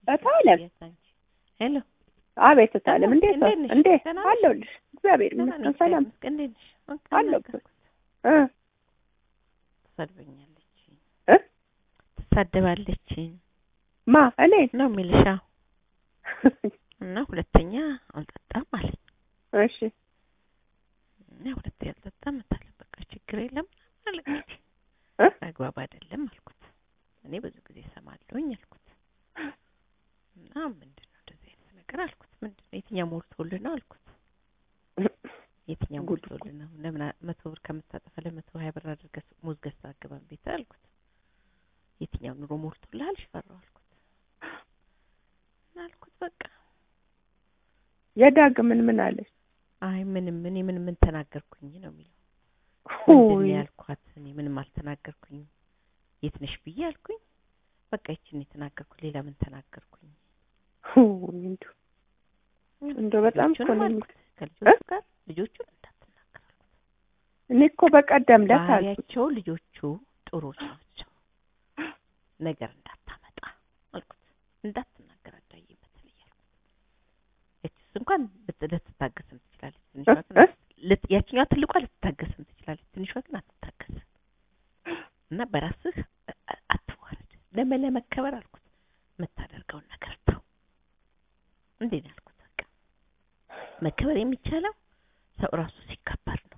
እታለም ሄሎ አቤት እታለም ደህና እንዴት ነው እንዴት ነሽ? እንዴት ደህና ነሽ? አለሁልሽ እግዚአብሔር ደህና ነኝ ይመስገን ሰላም እግዚአብሔር ይመስገን። እንዴት ነሽ? በቃ አለሁ። ነገርኩት። እ ትሰድበኛለች እ ትሳደባለች ማ እኔ ነው የሚልሻ እና ሁለተኛ አልጠጣም አለኝ እሺ እና ሁለተኛ አልጠጣም እታለ በቃ ችግር የለም አለ እንግዲህ እ አግባብ አይደለም አልኩት። እኔ ብዙ ጊዜ እሰማለሁኝ አልኩት እና ምንድን ነው እንደዚህ አይነት ነገር አልኩት። ምንድን ነው የትኛው ሞልቶልህ ነው አልኩት። የትኛው ጉድ እኮ። ሞልቶልህ ነው? ለምን አ- መቶ ብር ከምታጠፋ ለመቶ ሀያ ብር አድርገህ ሙዝ ገዝተህ አገባም ቤት አልኩት። የትኛው ኑሮ ሞልቶልሃል ሽፈራው አልኩት እና አልኩት በቃ የዳግምን ምን አለች አይ ምንም እኔ ምን ምን ተናገርኩኝ ነው የሚለው ምንድን ነው ሆይ ያልኳት እኔ ምንም አልተናገርኩኝም የት ነሽ ብዬ አልኩኝ በቃ ይችን የተናገርኩት ሌላ ምን ተናገርኩኝ ሆይ እንደው እንደው በጣም እኮ ልጆቹንም ነው አልኩት የሚል- ከልጆቹ ጋር ልጆቹን እንዳትናገር አልኩት እኔ እኮ በቀደም ዕለት አልኩት ባህሪያቸው ልጆቹ ጥሩዎች ናቸው ነገር እንዳታመጣ አልኩት እንዳትናገር አዳዬ በተለይ አልኩት ያቺስ እንኳን ልት- ልትታገስም ትችላለች ትንሿ እ? ግን እ? ልት- ያችኛዋ ትልቋ ልትታገስም ትችላለች ትንሿ ግን አትታገስም እና በራስህ አ- አ- አትዋረድ ለመ ለመከበር አልኩት የምታደርገውን ነገር ተው እንዴ ነው ያልኩት በቃ መከበር የሚቻለው ሰው ራሱ ሲከበር ነው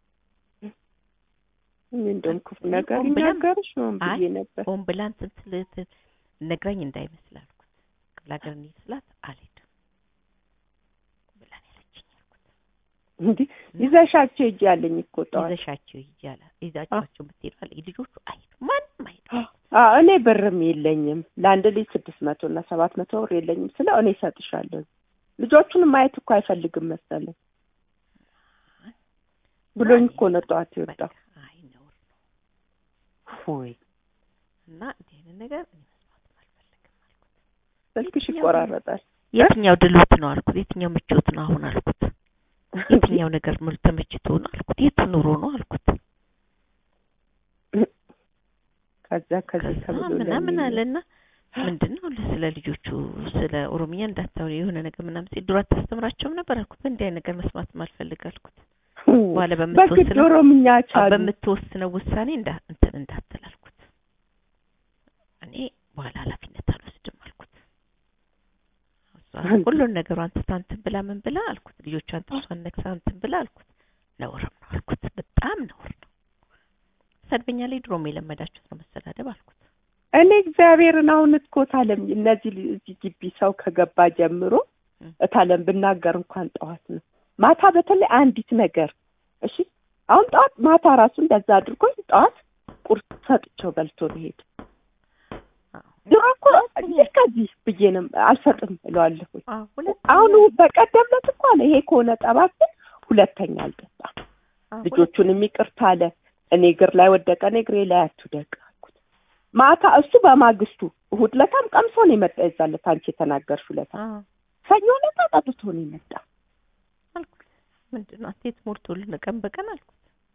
እኔ እንደውም ክፉ እኔ ነገር ሆን ብላ- ይናገርሽ ነው አይ፣ ብዬ ነበር ሆን ብላ እንትን ትል- ት- ነግራኝ እንዳይመስል አልኩት ክፍለ ሀገር እንሂድ ስላት አልሄድም ብላን ያለችኝ አልኩት እንዲህ ይዘሻቸው ሂጂ ያለኝ እኮ ጠዋት ይዘሻቸው ሂጂ አለ ይዛቸዋቸው ብትሄዱ አለ ልጆቹ አይሄዱም ማንም አይሄዱም አዎ እኔ ብርም የለኝም ለአንድ ልጅ ስድስት መቶ እና ሰባት መቶ ብር የለኝም ስለ እኔ እሰጥሻለሁ ልጆቹንም ማየት እኮ አይፈልግም መሰለኝ ብሎኝ እኮ ነው ጠዋት የወጣው በቃ አይ ነውር ነው ሆይ እና እንዲህ አይነት ነገር እኔ መስማትም አልፈልግም አልኩት ስልክሽ የትኛው ይቆራረጣል የትኛው ድሎት ነው አልኩት የትኛው ምቾት ነው አሁን አልኩት የትኛው ነገር ምርት ተመችቶ ነው አልኩት የቱ ኑሮ ነው አልኩት ከዛ ከዚህ ከዛ ተብሎ ምናምን ለሚል- አለና ምንድን ነው ስለ ልጆቹ ስለ ኦሮምኛ እንዳታወሪ የሆነ ነገር ምናምን ሲል ድሮ አታስተምራቸውም ነበር አልኩት በእንዲህ አይነት ነገር መስማትም አልፈልግ አልኩት በኋላ በግድ በምትወስነው ኦሮምኛ አዎ፣ ቻሉ በምትወስነው ውሳኔ እንዳ እንትን እንዳትል አልኩት እኔ በኋላ ኃላፊነት አልወስድም አልኩት እሷ አንተ- ሁሉን ነገሯን ትታ እንትን ብላ ምን ብላ አልኩት ልጆቿን ጥርሷን ነክሳ እንትን ብላ አልኩት ነውርም ነው አልኩት በጣም ነውር ነው ሰድበኛለች ድሮም የለመዳችሁት ነው መሰዳደብ አልኩት እኔ እግዚአብሔርን አሁን እኮ ታለም እነዚህ ል- እዚህ ግቢ ሰው ከገባ ጀምሮ እ። እታለም ብናገር እንኳን ጠዋት ነው ማታ በተለይ አንዲት ነገር እሺ አሁን ጠዋት ማታ ራሱ እንደዛ አድርጎኝ ጠዋት ቁርስ ሰጥቼው በልቶ ነው ሄደ አዎ። ድሮ እኮ እዚህ ከዚህ ብዬ ነው አልሰጥም እለዋለሁ አዎ፣ ሁለት አሁን በቀደም ዕለት እኮ አለ ይሄ ከሆነ ጠባብን ሁለተኛ አልጠጣም አዎ፣ ልጆቹንም ይቅርታ አለ እኔ እግር ላይ ወደቀ እኔ እግሬ ላይ አትውደቅ አልኩት ማታ እሱ በማግስቱ እሑድ ለታም ቀምሶ ነው የመጣ የዛን ዕለት አንቺ የተናገርሽው ዕለት አዎ ሰኞ ዕለት ጠጥቶ ነው የመጣ አልኩት ምንድን ነው አትሌት ሞልቶልን ቀን በቀን አልኩት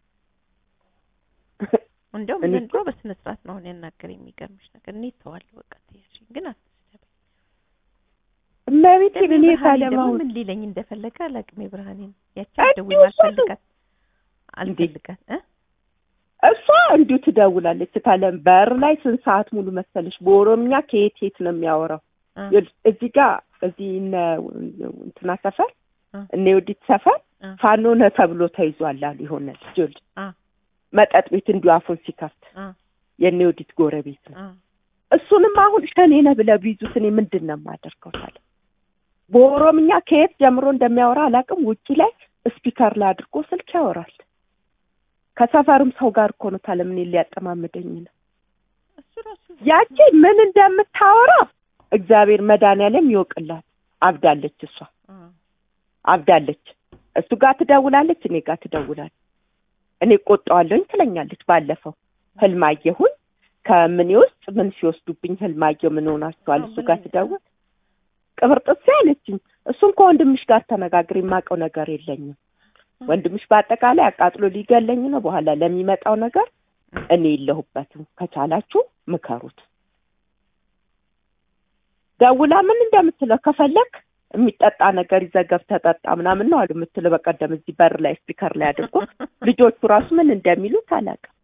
እንደውም እኔ ዘንድሮ በስነ ስርዓት ነው አሁን ያናገር የሚገርምሽ ነገር እኔ ተዋለሁ በቃ ትያሽኝ ግን አትስደበኝ እመቤቴን እኔ ብርሃኔ ታለም ደግሞ አሁን ምን ሊለኝ እንደፈለገ አላውቅም የብርሃኔን ያቺ እንዲሁ አልደውል እሷ ነው። አልፈልጋት አልፈልጋት እ እሷ እንዲሁ ትደውላለች ታለም በር ላይ ስንት ሰዓት ሙሉ መሰለሽ በኦሮምኛ ከየት የት ነው የሚያወራው እ ይኸውልሽ፣ እዚህ ጋር እዚህ እነ እንትና ሰፈር እ እነ የወዲት ሰፈር እ ፋኖ ነህ ተብሎ ተይዟል አሉ የሆነ ልጅ ይኸውልሽ እ መጠጥ ቤት እንዲሁ አፉን ሲከፍት እ የእነ የወዲት ጎረቤት ነው እ እሱንም አሁን ሸኔ ነህ ብለው ቢይዙት እኔ ምንድን ነው የማደርገው ታለ በኦሮምኛ ከየት ጀምሮ እንደሚያወራ አላውቅም ውጪ ላይ ስፒከር ላይ አድርጎ ስልክ ያወራል ከሰፈርም ሰው ጋር እኮ ነው ታለ ምን ሊያጠማምደኝ ነው እሱ ራሱ ያቺ ምን እንደምታወራ እግዚአብሔር መድኃኒዓለም ይወቅላት አብዳለች እሷ እ አብዳለች እሱ ጋር ትደውላለች እኔ ጋር ትደውላለች እኔ ቆጣዋለሁኝ ትለኛለች ባለፈው ህልም አየሁኝ ከምኔ ውስጥ ምን ሲወስዱብኝ ህልም አየሁ ምን ሆናችኋል እሱ ጋር ትደውል ቅብርጥሴ አለችኝ እሱን ከወንድምሽ ጋር ተነጋግሬ የማውቀው ነገር የለኝም ወንድምሽ በአጠቃላይ አቃጥሎ ሊገለኝ ነው በኋላ ለሚመጣው ነገር እኔ የለሁበትም ከቻላችሁ ምከሩት ደውላ ምን እንደምትለው ከፈለክ የሚጠጣ ነገር ይዘህ ገብተህ ጠጣ ምናምን ነው አሉ የምትለው። በቀደም እዚህ በር ላይ ስፒከር ላይ አድርጎ ልጆቹ ራሱ ምን እንደሚሉት አላውቅም።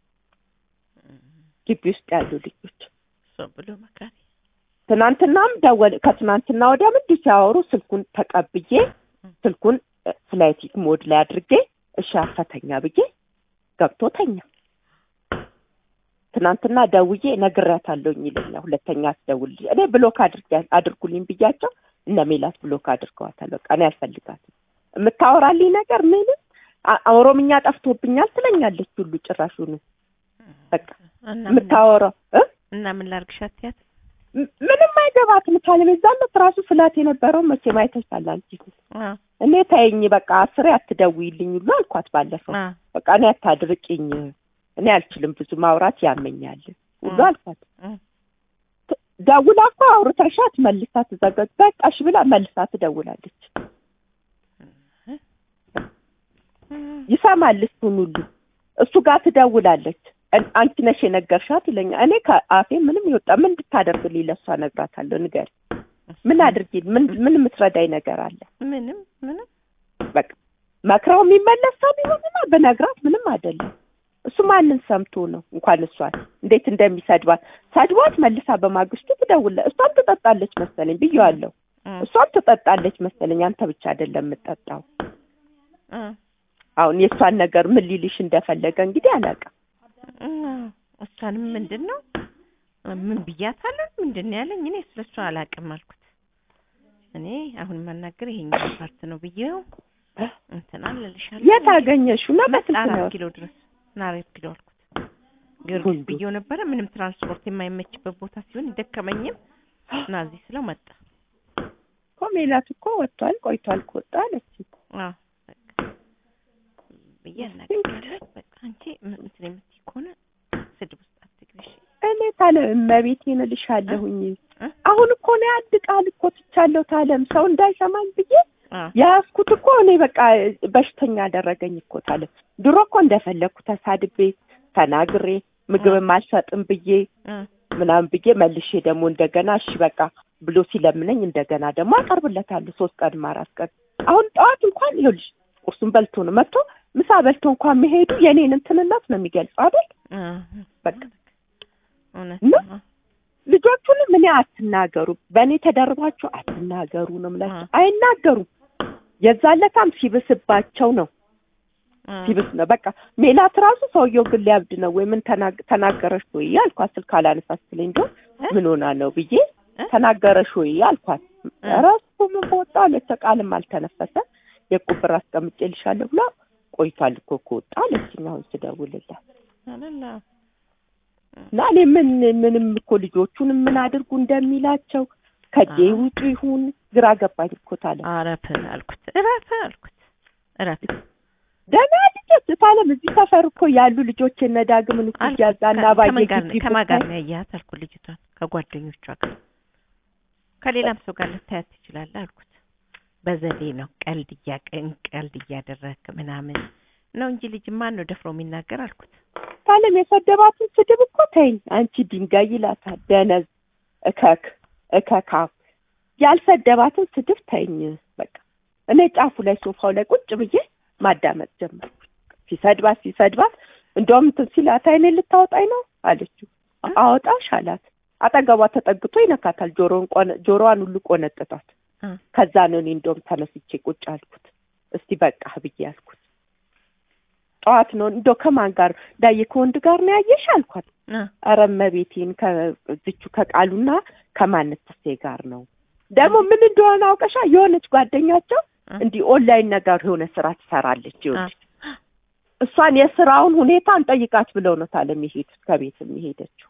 ግቢ ውስጥ ያሉ ልጆች እሷ ብሎ መካሪ ትናንትናም ደወል ከትናንትና ወዲያ ምንድን ሲያወሩ ስልኩን ተቀብዬ ስልኩን ፍላይት ሞድ ላይ አድርጌ እሺ አፈተኛ ብዬ ገብቶ ተኛ። ትናንትና ደውዬ ነግሬያታለሁኝ ይለኛል። ሁለተኛ አስደውል እኔ ብሎክ አድርጌ አድርጉልኝ ብያቸው እነ ሜላት ብሎክ አድርገዋታል። በቃ እኔ አልፈልጋትም። የምታወራልኝ ነገር ምንም አ- ኦሮምኛ ጠፍቶብኛል ትለኛለች ሁሉ ጭራሹን በቃ እና ምን- የምታወራው እ እና ምን ላርግሻት ያት ም- ምንም አይገባትም። ካለበዛለት ራሱ ስላት የነበረው መቼ ማይተሻል አንቺ አ እኔ ተይኝ በቃ አስሬ አትደውይልኝ ሁሉ አልኳት ባለፈው። አ በቃ እኔ አታድርቂኝ፣ እኔ አልችልም ብዙ ማውራት ያመኛል ሁሉ እ። አልኳት። እ። ት- ደውላ እኮ አውርተሻት መልሳ ትዘጋጅ በቃሽ ብላ መልሳ ትደውላለች። ይሰማል እሱን ሁሉ እሱ ጋር ትደውላለች። እን- አንቺ ነሽ የነገርሻት ይለኛል። እኔ ከአፌ ምንም ይወጣ ምን እንድታደርግልኝ ለእሷ እነግራታለሁ። ንገሪ ምን አድርጊ ምን ምን የምትረዳኝ ነገር አለ? ምንም ምንም በቃ መክረው የሚመለስ ሰው ቢሆንማ ብነግራት ምንም አይደለም። እሱ ማንን ሰምቶ ነው? እንኳን እሷን እንዴት እንደሚሰድባት ሰድቧት መልሳ በማግስቱ ትደውለ እሷም ትጠጣለች መሰለኝ ብዬዋለሁ። እ እሷም ትጠጣለች መሰለኝ አንተ ብቻ አይደለም የምጠጣው። እ አሁን የእሷን ነገር ምን ሊልሽ እንደፈለገ እንግዲህ አላውቅም። እ እሷንም ምንድን ነው ምን ብያታለሁ? ምንድን ነው ያለኝ? እኔ ስለሷ አላውቅም አልኩት። እኔ አሁን የማናገር ይሄኛው ፓርት ነው ብዬው እንትን አልልሻለሁ። የት አገኘሽው? እና መጣ በስልክ ነው አራት ኪሎ ድረስ ና አራት ኪሎ አልኩት። ጊዮርጊስ ሁሉ። ብዬው ነበረ ምንም ትራንስፖርት የማይመችበት ቦታ ሲሆን ይደከመኝም እና እዚህ ስለው መጣ። እኮ ሜላት እኮ ወጥቷል ቆይቷል ከወጣ አለች። አዎ በቃ ብዬ አናግሬያለሁ። በቃ አንቺ ምን- እንትን የምትይ ከሆነ ስድብ ውስጥ አትግቢ እሺ። እኔ ታለ እመቤቴን እልሻለሁኝ እ? አሁን እኮ ነው አንድ ቃል እኮ ትቻለሁ ታለም ሰው እንዳይሰማኝ ብዬ አዎ ያዝኩት እኮ እኔ በቃ በሽተኛ አደረገኝ እኮ ታለም። ድሮ እኮ እንደፈለግኩ ተሳድቤ ተናግሬ ምግብም አልሰጥም ብዬ እ ምናምን ብዬ መልሼ ደግሞ እንደገና እሺ በቃ ብሎ ሲለምነኝ እንደገና ደግሞ አቀርብለታለሁ ሶስት ቀን አራት ቀን። አሁን ጠዋት እንኳን ይኸውልሽ ቁርሱን በልቶ ነው መጥቶ ምሳ በልቶ እንኳን መሄዱ የኔን እንትንነት ነው የሚገልጸው አይደል? እ በቃ እውነት እና ነው። ልጆቹንም እኔ አትናገሩ፣ በእኔ ተደርባችሁ አትናገሩ ነው የምላቸው። አይናገሩም። የዛለታም ሲብስባቸው ነው እ ሲብስ ነው በቃ ሜላት ራሱ ሰውየው ግን ሊያብድ ነው ወይ ምን ተናግ- ተናገረሽ ወይ አልኳት። ስልክ አላነሳ ስትለኝ እንደው እ? ምን ሆና ነው ብዬ እ? ተናገረሽ ወይ አልኳት። እ? ኧረ እሱ ምን በወጣ አለች። ቃልም አልተነፈሰ የቁብር አስቀምጬልሻለሁ ብላ ቆይቷል እኮ ከወጣ አለችኝ። አሁን ስደውልላት አይደለ እና እኔ ምን ምንም እኮ ልጆቹንም ምን አድርጉ እንደሚላቸው ከጄ አዎ። ውጡ ይሁን ግራ ገባኝ እኮ ታለ አረፍ አልኩት እረፍ አልኩት እረፍ ደህና ልጆች ታለም እዚህ ሰፈር እኮ ያሉ ልጆች እነ ዳግምን እኮ አልኩት። እያዛና ከ- ባየ ከማን ጋር ነው- ግቢ ከማን ጋር ብታይ ነው ያያት አልኩት ልጅቷን ከጓደኞቿ ጋር ከሌላም ሰው ጋር ልታያት ትችላለህ አልኩት በዘዴ ነው ቀልድ እያቀን ቀልድ እያደረግክ ምናምን ነው እንጂ ልጅ ማን ነው ደፍሮ የሚናገር አልኩት ታለም የሰደባትን ስድብ እኮ ተይኝ አንቺ ድንጋይ ይላታል ደነዝ እከክ እከካም ያልሰደባትን ስድብ ተይኝ በቃ እኔ ጫፉ ላይ ሶፋው ላይ ቁጭ ብዬ ማዳመጥ ጀመርኩ ሲሰድባት ሲሰድባት እንደውም እንትን ሲላት አይኔ ልታወጣኝ ነው አለችው አወጣሽ አላት አጠገቧ ተጠግቶ ይነካታል ጆሮን ቆነ ጆሮዋን ሁሉ ቆነጥጣት እ ከዛ ነው እኔ እንደውም ተነስቼ ቁጭ አልኩት እስቲ በቃ ብዬ አልኩት ጠዋት ነው እንደው ከማን ጋር ዳዬ ከወንድ ጋር ነው ያየሽ አልኳት እ ኧረ እመቤቴን ከዝቹ ከቃሉና ከማንትሴ ጋር ነው ደግሞ ምን እንደሆነ አውቀሻ የሆነች ጓደኛቸው እ እንዲህ ኦንላይን ነገር የሆነ ስራ ትሰራለች እ ይኸውልሽ እሷን የስራውን ሁኔታ እንጠይቃት ብለው ነው ታለም የሄዱት ከቤት የሚሄደችው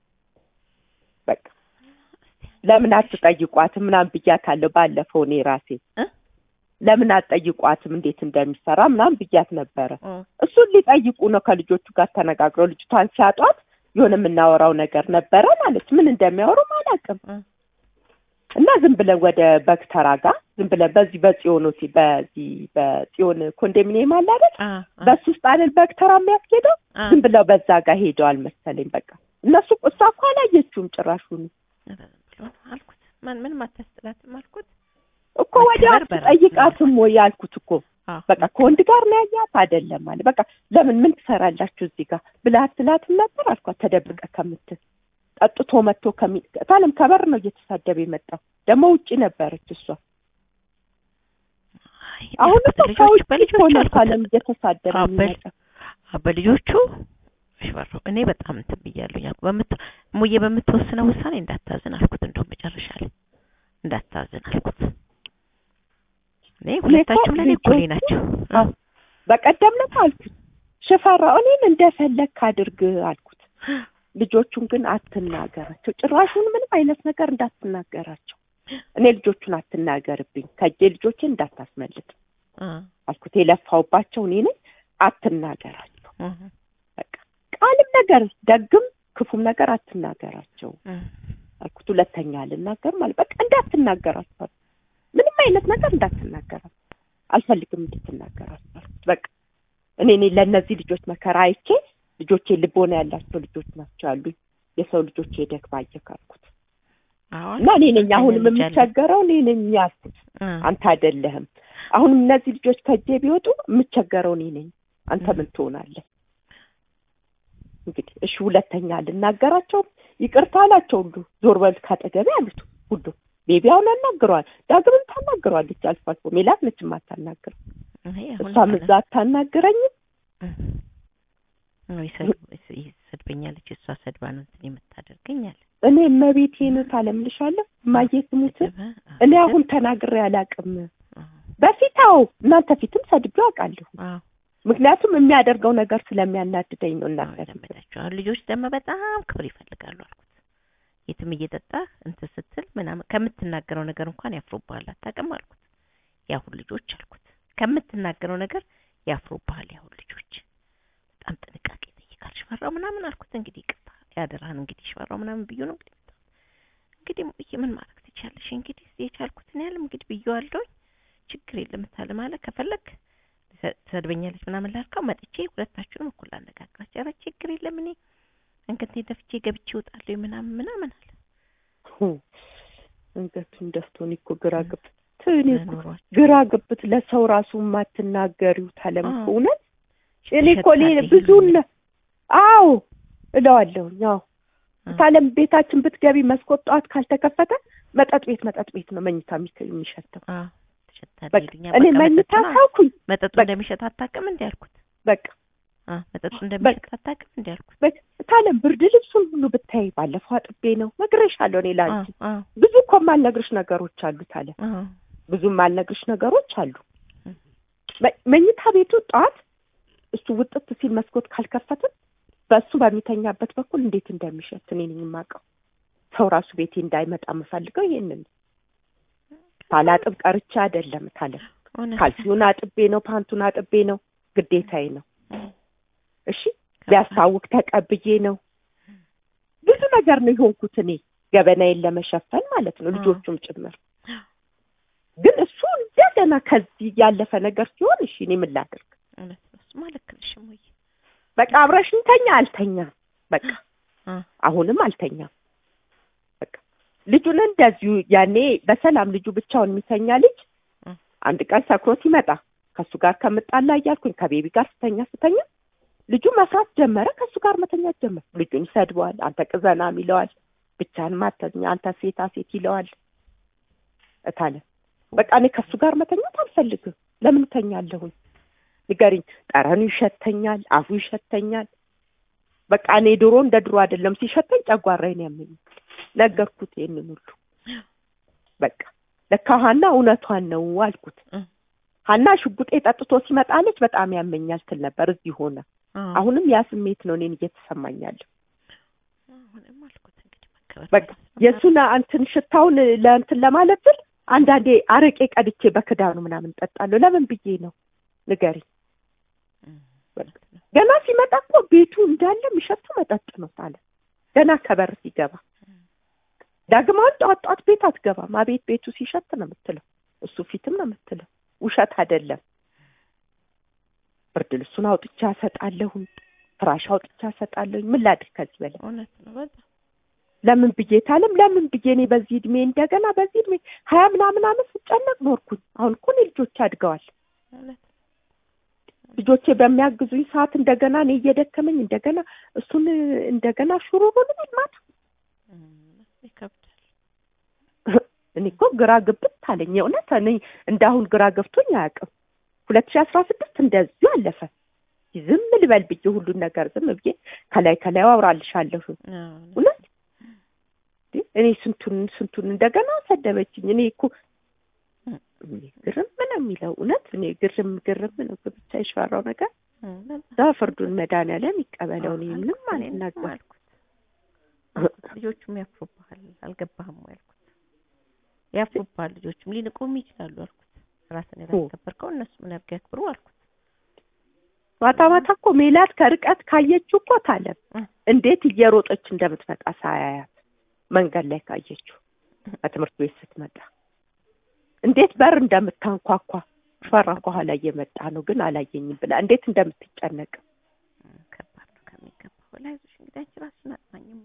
በቃ ለምን አትጠይቋትም ምናምን ብያታለሁ ባለፈው እኔ ራሴ እ ለምን አትጠይቋትም እንዴት እንደሚሰራ ምናምን ብያት ነበረ እ እሱን ሊጠይቁ ነው ከልጆቹ ጋር ተነጋግረው ልጅቷን ሲያጧት የሆነ የምናወራው ነገር ነበረ ማለች ምን እንደሚያወሩም አላውቅም እ እና ዝም ብለን ወደ በግተራ ጋር ዝም ብለን በዚህ በጽዮን ሆቴል በዚህ በጽዮን ኮንዶሚኒየም አለ አይደል እ እ በሱ ውስጥ አይደል በግተራ የሚያስኬደው እ ዝም ብለው በዛ ጋር ሄደዋል መሰለኝ በቃ እነሱ እሷ እኮ አላየችውም ጭራሹን ኧረ ዝም ብሎ ነው አልኩት ማን ምንም አታስጥላትም አልኩት። እኮ ወዲያ መከበር በራስ ጠይቃትም ወይ ያልኩት እኮ አዎ በቃ ከወንድ ጋር ነው ያያት አይደለም አለ። በቃ ለምን ምን ትሰራላችሁ እዚህ ጋር ብላ አትላትም ነበር አልኳት። ተደብቀ ከምትል ጠጥቶ መጥቶ ከሚ ታለም ከበር ነው እየተሳደበ የመጣው ደግሞ ውጪ ነበረች እሷ። አይ አሁን ያልኩት እኮ ልጆች ከውጭ በልጆቹ ሆነ አልኩት። ታለም እየተሳደበ አዎ፣ በል- የሚመጣው አዎ፣ በልጆቹ ሽፈራው እኔ በጣም እንትን ብያለሁ። ያ በምት ሙዬ በምትወስነው ውሳኔ እንዳታዝን አልኩት። እንደውም መጨረሻ ላይ እንዳታዝን አልኩት። እኔ ሁለታችሁም ለእኔ እኩሌ ናቸው። አዎ። በቀደም ዕለት አልኩት ሽፈራው እኔን እንደፈለግክ አድርግ አልኩት። ልጆቹን ግን አትናገራቸው፣ ጭራሹን ምንም አይነት ነገር እንዳትናገራቸው። እኔ ልጆቹን አትናገርብኝ፣ ከእጄ ልጆችን እንዳታስመልጥ አ አልኩት። የለፋውባቸው እኔ ነኝ፣ አትናገራቸው። አ በቃ ቃልም ነገር ደግም ክፉም ነገር አትናገራቸው አ አልኩት። ሁለተኛ አልናገርም አለ። በቃ እንዳትናገራቸው አልኩት። ምንም አይነት ነገር እንዳትናገራቸው አልፈልግም እንድትናገራቸው አልኩት። በቃ እኔ እኔ ለእነዚህ ልጆች መከራ አይቼ ልጆቼ ልቦና ያላቸው ልጆች ናቸው ያሉኝ የሰው ልጆች የደግ ባየክ አልኩት አዎ እና እኔ ነኝ አሁንም ልጅ አለ። የምቸገረው እኔ ነኝ ያልኩት አ አንተ አይደለህም። አሁንም እነዚህ ልጆች ከእጄ ቢወጡ የምቸገረው እኔ ነኝ። አንተ ምን ትሆናለህ? እንግዲህ እሺ ሁለተኛ ልናገራቸውም ይቅርታ አላቸው ሁሉ ዞር በል ካጠገቤ አሉት ሁሉ ቤቢ አሁን አናግረዋል። ዳግምም ታናግረዋለች አልፎ አልፎ ሜላት ነች የማታናግረው። ይሄ አሁን እሷም እዛ አታናግረኝም። ነው ይሰድበኛለች። እሷ ሰድባ ነው እንትን የምታደርገኝ አለ። እኔ እመቤቴን ታለምልሻለሁ እማዬ ትሙት እኔ አሁን ተናግሬ አላውቅም። በፊት አዎ እናንተ ፊትም ሰድቤው አውቃለሁ። አዎ ምክንያቱም የሚያደርገው ነገር ስለሚያናድደኝ ነው እናንተ ፊት ለመዳቸው አሁን ልጆች ደግሞ በጣም ክብር ይፈልጋሉ አልኩት። የትም እየጠጣህ እንትን ስትል ምናምን ከምትናገረው ነገር እንኳን ያፍሩብሃል አታውቅም አልኩት። ያሁን ልጆች አልኩት ከምትናገረው ነገር ያፍሩብሃል ያሁን ልጆች በጣም ጥንቃቄ ይጠይቃል። ሽፈራው ምናምን አልኩት። እንግዲህ ይቅርታ ያደራህን እንግዲህ ሽፈራው ምናምን ብዩ ነው እንግዲህ መጣሁ። እንግዲህ ሙዬ ምን ማድረግ ትችያለሽ? እንግዲህ የቻልኩትን ያህል እንግዲህ ብዬዋለሁኝ። ችግር የለም ታለ ማለት ከፈለግ ትሰድበኛለች ምናምን ላልከው መጥቼ ሁለታችሁንም እኩል አነጋግራችሁ። ኧረ ችግር የለም እኔ እንግዲህ ደፍቼ ገብቼ እወጣለሁ ምናምን ምናምን አለ። አንገቱን ደፍቶን እኮ ግራ ግብት እኔ እኮ መኖሯቸው ግራ ግብት ለሰው ራሱ የማትናገሪው ታለም እኮ አዎ። እውነት እኔ እኮ እኔ ትሸታለህ ብዙ ይሉኛል። አዎ እለዋለሁኝ። አዎ አዎ። ታለም ቤታችን ብትገቢ መስኮት ጠዋት ካልተከፈተ መጠጥ ቤት መጠጥ ቤት ነው መኝታ የሚከ- የሚሸተው። አዎ ትሸታለህ በቃ ይሉኛል። እኔ በቃ መኝታ መጠጡን አ- ታውኩኝ። መጠጡ በቃ እንደሚሸት አታውቅም እንዴ አልኩት። በቃ አ መጠጡ እንደሚሸት አታውቅም እንዴ አልኩት። በቃ ታለም ብርድ ልብሱን ሁሉ ብታይ ባለፈው አጥቤ ነው ነግሬሻለሁ። እኔ ላንቺ አ አ ብዙ እኮ የማልነግርሽ ነገሮች አሉ ታለም አ ብዙ የማልነግርሽ ነገሮች አሉ። እም። መ- መኝታ ቤቱ ጠዋት እሱ ውጥት ሲል መስኮት ካልከፈትን በእሱ በሚተኛበት በኩል እንዴት እንደሚሸት እኔ ነኝ የማውቀው። ሰው ራሱ ቤቴ እንዳይመጣ የምፈልገው ይሄንን ነው። ሳላጥብ ቀርቼ አይደለም ታለ እውነት ካልሲውን አጥቤ ነው፣ ፓንቱን አጥቤ ነው፣ ግዴታዬ ነው። እም። እሺ ሊያስታውቅ ተቀብዬ ነው። ብዙ ነገር ነው የሆንኩት እኔ ገበናዬን ለመሸፈን ማለት ነው፣ አዎ። ልጆቹም ጭምር። ግን እሱ እንደገና ከዚህ ያለፈ ነገር ሲሆን እሺ እኔ ምን ላድርግ? እውነት ነው። እሱማ ልክ ነሽ እሙዬ። በቃ አብረሽኝ ተኛ አልተኛም። በቃ አ አሁንም አልተኛም። በቃ ልጁን እንደዚሁ ያኔ በሰላም ልጁ ብቻውን የሚተኛ ልጅ እ። አንድ ቀን ሰክሮ ሲመጣ ከእሱ ጋር ከምጣላ እያልኩኝ ከቤቢ ጋር ስተኛ ስተኛ ልጁ መስራት ጀመረ። ከእሱ ጋር መተኛት ጀመረ። ልጁን ይሰድበዋል። አንተ ቅዘናም ይለዋል። ብቻህን ማተኛ አንተ ሴታ ሴት ይለዋል። እታለ በቃ እኔ ከእሱ ጋር መተኛት አልፈልግም። ለምን እተኛለሁኝ? ንገሪኝ። ጠረኑ ይሸተኛል፣ አፉ ይሸተኛል። በቃ እኔ ድሮ እንደ ድሮ አይደለም። ሲሸተኝ ጨጓራዬን ያመኛል። ነገርኩት ይሄንን ሁሉ በቃ ለካ ሀና እውነቷን ነው አልኩት። እ ሀና ሽጉጤ ጠጥቶ ሲመጣለች በጣም ያመኛል ትል ነበር። እዚህ ሆነ። አ አሁንም ያ ስሜት ነው እኔን እየተሰማኛለሁ። አሁንም አልኩት እንግዲህ መከበር በቃ የእሱን እንትን ሽታውን ለእንትን ለማለት ስል አንዳንዴ አረቄ ቀድቼ በክዳኑ ምናምን ጠጣለሁ። ለምን ብዬ ነው ንገሪኝ። እም፣ በቃ ገና ሲመጣ እኮ ቤቱ እንዳለ የሚሸቱ መጠጥ ነው አለ። ገና ከበር ሲገባ ዳግማውን ጠዋት ጠዋት ቤት አትገባም። አቤት ቤቱ ሲሸት ነው የምትለው። እሱ ፊትም ነው የምትለው። ውሸት አይደለም። ብርድ ልብሱን አውጥቻ እሰጣለሁኝ፣ ፍራሽ አውጥቻ እሰጣለሁኝ። ምን ላድርግ ከዚህ በላይ እውነት ነው በጣም ለምን ብዬ ታለም ለምን ብዬ እኔ በዚህ እድሜ እንደገና በዚህ እድሜ ሀያ ምናምን አመት ስጨነቅ ኖርኩኝ። አሁን እኮ እኔ ልጆች አድገዋል። ማለት ልጆቼ በሚያግዙኝ ሰዓት እንደገና እኔ እየደከመኝ እንደገና እሱን እንደገና ሹሩሩ ልበል ማታ ይከብዳል። እኔ እኮ ግራ ግብት አለኝ። የእውነት እኔ እንዳሁን ግራ ገብቶኝ አያውቅም። ሁለት ሺህ አስራ ስድስት እንደዚሁ አለፈ። ዝም ልበል ብዬ ሁሉን ነገር ዝም ብዬ ከላይ ከላይ አውራልሻለሁ። እውነት እኔ ስንቱን ስንቱን እንደገና ሰደበችኝ። እኔ እኮ እኔ ግርም ነው የሚለው እውነት እኔ ግርም ግርም ነው ብቻ የሸፈራው ነገር እዛ ፍርዱን መድኃኒዓለም ይቀበለው። እኔ ምንም አልናገር አልኩት። ልጆቹም ያፍሩብሃል አልገባህም ወይ አልኩት። ያፍሩብሃል ልጆቹም ሊንቁም ይችላሉ አልኩት። ራስን ያላስከበርከው እነሱ ምን ያርግ ያክብሩ አልኩት። ማታ ማታ እኮ ሜላት ከርቀት ካየችው እኮ ታለም እንዴት እየሮጠች እንደምትመጣ ሳያያት መንገድ ላይ ካየችው ከትምህርት ቤት ስትመጣ እንዴት በር እንደምታንኳኳ ፈራ ከኋላ እየመጣ ነው ግን አላየኝም ብላ እንዴት እንደምትጨነቅ ከባድ ነው ከሚገባው በላይ አይዞሽ እንግዲህ አንቺ ራስሽን አጽናኝ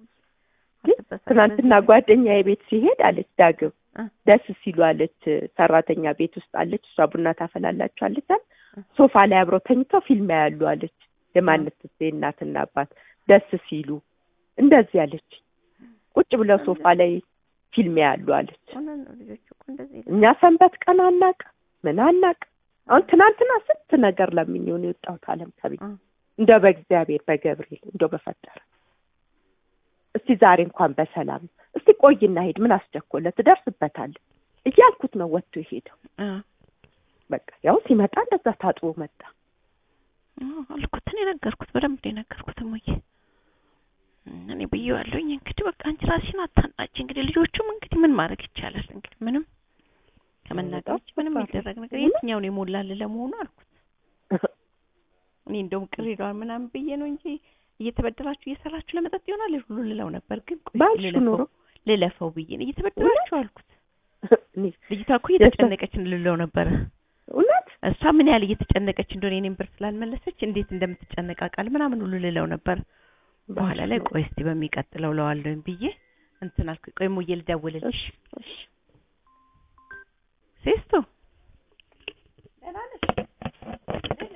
ትናንትና ጓደኛ የቤት ሲሄድ አለች ዳግም ደስ ሲሉ አለች ሰራተኛ ቤት ውስጥ አለች እሷ ቡና ታፈላላችሁ አለች ሶፋ ላይ አብረው ተኝተው ፊልም ያሉ አለች የማነት ሴ እናትና አባት ደስ ሲሉ እንደዚህ አለች ቁጭ ብለው ሶፋ ላይ ፊልም ያሉ አለች እኛ ሰንበት ቀን አናቅ ምን አናቅ አሁን ትናንትና ስንት ነገር ለምኜውን የወጣሁት አለም ከቤት እንደው በእግዚአብሔር በገብርኤል እንደው በፈጠረ እስቲ ዛሬ እንኳን በሰላም እስቲ ቆይና ሄድ ምን አስቸኮለ ትደርስበታለህ እያልኩት ነው ወጥቶ የሄደው በቃ ያው ሲመጣ እንደዛ ታጥቦ መጣ አልኩት እኔ ነገርኩት በደንብ ነው የነገርኩት እሙዬ እኔ ብዬዋለሁኝ እንግዲህ በቃ አንቺ ራስሽን አታናጭ እንግዲህ ልጆቹም እንግዲህ ምን ማድረግ ይቻላል እንግዲህ ምንም ከመናገር ውጭ ምንም የሚደረግ ነገር የትኛውን የሞላል ለመሆኑ አልኩት እኔ እንደውም ቅር ይለዋል ምናምን ብዬ ነው እንጂ እየተበደራችሁ እየሰራችሁ ለመጠጥ ይሆናል ሁሉ ልለው ነበር ግን ኖሮ ልለፈው ብዬ ነው እየተበደራችሁ አልኩት ልጅቷ እኮ እየተጨነቀች ልለው ነበረ እውነት እሷ ምን ያህል እየተጨነቀች እንደሆነ የኔን ብር ስላልመለሰች እንዴት እንደምትጨነቅ አውቃለሁ ምናምን ሁሉ ልለው ነበር በኋላ ላይ ቆይ እስቲ በሚቀጥለው ለዋለሁኝ ብዬ እንትን አልኩኝ ቆይ ሙዬ ልደውልልሽ ሴስቶ